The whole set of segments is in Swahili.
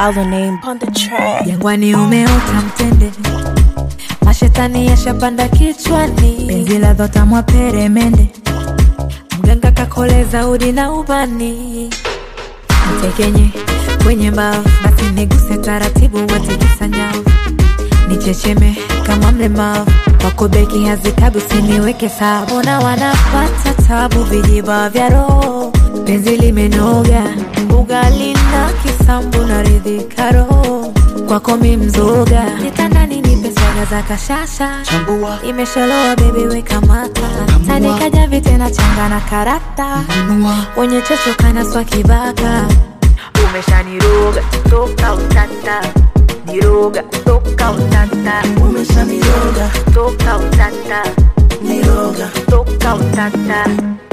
Our name on the track. Jangwani umeota mtende, mashetani yashapanda kichwani, penzi la dhotamwa peremende, mganga kakoleza udi na ubani, mtekenye kwenye mbavu, basi niguse taratibu, watikisa nyavu, nichecheme kama mlemavu wako beki hazitabu, siniweke sawa, mbona wanapata tabu, vijiba vya roho, penzi limenoga, ugali na kisambu na ridhika roho kwako mi mzoga, kitandani nipe swaga za kashasha, Chambua, imeshaloa bebi weka mata, tandika vite na changa na karata, nunua, wenye chocho kana swa kibaka, umeshaniroga toka utata, niroga toka utata, umeshaniroga, toka utata, niroga. toka utata.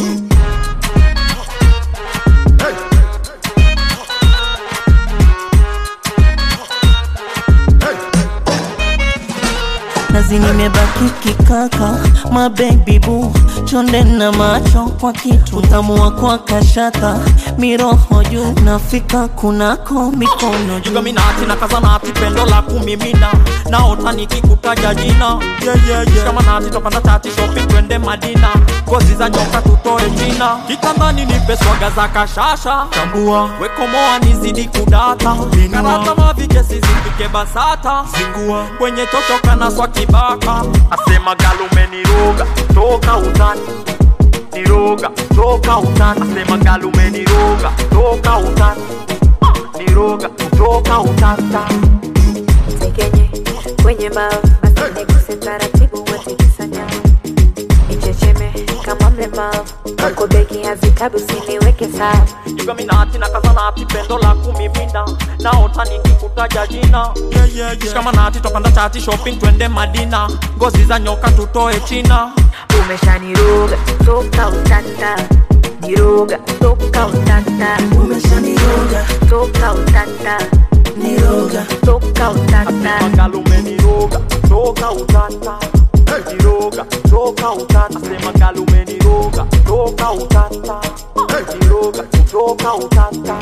nazi nimebaki kikaka mabebi bu chonde na macho kwa kitu utamu wa kwa kashata miroho juu nafika kunako mikono juu jugaminati na kazanati pendo la kumimina naota nikikutaja jina yeah, yeah, yeah. shikamanati topanda tati shopping twende madina ngozi za nyoka tutoe china kitandani nipe swaga za kashasha tambua wekomoa nizidi kudata karata mavijesi zipike basata zingua kwenye chochoka na swa kibaka asema galume niroga toka utani niroga toka utani asema galume niroga toka utani niroga toka utata tekenye kwenye mbavu basi niguse taratibu watikisa nyavu nichecheme kama mlemavu wako beki hazitabu siniweke sawa jugaminati na kazanati pendo la kumimina naota nikikutaja jina yeah, yeah, yeah. shikamanati topanda chati shopping twende madina ngozi za nyoka tutoe china umeshaniroga toka utata niroga toka utata umeshaniroga, toka utata niroga. toka utata magalume niroga toka utata niroga toka utata asema galume niroga toka utata niroga toka utata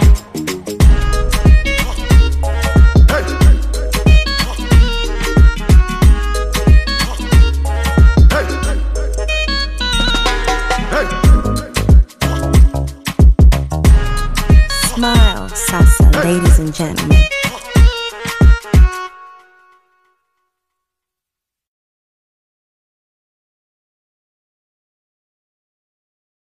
Smile, salsa, ladies and gentlemen.